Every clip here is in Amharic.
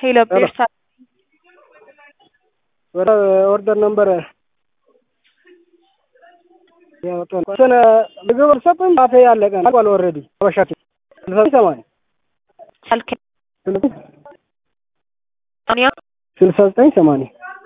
ሄሎ ቤርሳ ወደ ኦርደር ነበር ያወጣን ሰነ ምግብ አልሰጥም አፌ ያለቀ አልቋል። ኦልሬዲ አበሻት ስልሳ ሰማንያ አልከኝ ስልሳ ዘጠኝ ሰማንያ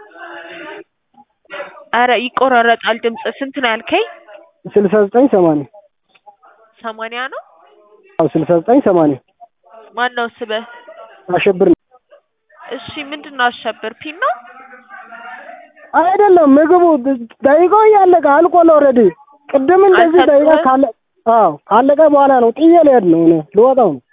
አረ ይቆራረጣል ድምጽ። ስንት ነው ያልከኝ? ስልሳ ዘጠኝ ሰማንያ ሰማንያ ነው። አዎ ስልሳ ዘጠኝ ሰማንያ ማን ነው ስበህ? አሸብር ነው እሺ ምንድን ነው አሸብር ፒን ነው? አይደለም ምግቡ ደቂቃው እያለቀ አልቋል። ኦልሬዲ ቅድም እንደዚህ ደቂቃ ካለ አዎ ካለቀ በኋላ ነው ጥዬ ልሄድ ነው እኔ ልወጣው ነው።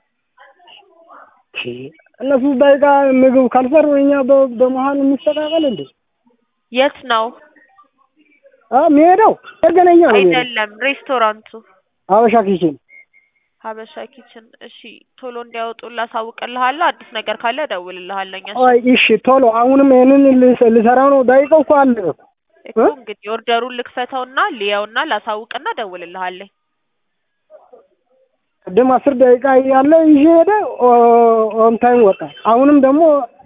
እነሱ ደቂቃ ምግብ ካልሰሩ እኛ በመሀል የሚስተካከል እንዴ? የት ነው? አዎ የሚሄደው ገነኛ ነው የሚሄደው አይደለም ሬስቶራንቱ ሀበሻ ኪችን ሀበሻ ኪችን። እሺ ቶሎ እንዲያወጡ ላሳውቅልሃለሁ። አዲስ ነገር ካለ እደውልልሃለሁ። አይ እሺ ቶሎ አሁንም ይሄንን ልሰራው ነው። ደቂቃው እኮ አለ እኮ እንግዲህ ኦርደሩን ልክፈተውና ልየውና ላሳውቅና እደውልልሃለሁ። ቅድም አስር ደቂቃ እያለ ይዤ ሄደ ኦን ታይም ወጣ። አሁንም ደግሞ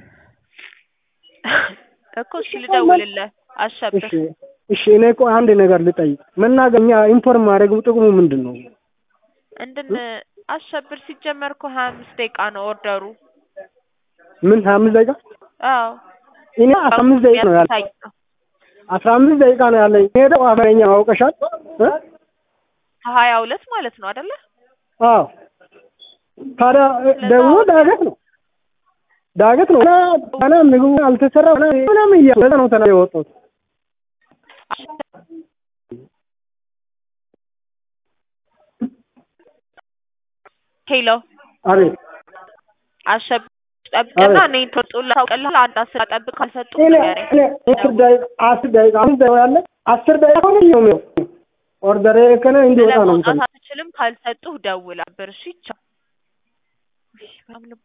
እኮ እሺ ልደውልልህ አሸብር። እሺ እሺ እኔ እኮ አንድ ነገር ልጠይቅ። መናገኛ ኢንፎርም ማድረግ ጥቅሙ ምንድን ነው? እንድን አሸብር ሲጀመር እኮ ሀያ አምስት ደቂቃ ነው ኦርደሩ። ምን ሀያ አምስት ደቂቃ? አዎ እኔ አስራ አምስት ደቂቃ ነው ያለ አስራ አምስት ደቂቃ ነው ያለኝ። ሄደው አማርኛ አውቀሻል እ ሀያ ሁለት ማለት ነው አይደለ? አዎ ታዲያ ደግሞ ዳገት ነው ዳገት ነው እና ምግቡ አልተሰራ ምናምን እያለ ነው ተና የወጡት ሄሎ አቤት አሸብር ጠብቅና እኔ ተወጡላ ታውቅልህ አንድ አስር ጠብቅ ካልሰጡ እኔ እኔ አስር ደቂቃ አስር ደቂቃ አሁን ደቂቃ ያለ አስር ደቂቃ ሆነ ነው ኦርደር ከነ እንዲወጣ ነው ለመውጣት አትችልም ካልሰጡህ ደውል አብር እሺ ቻው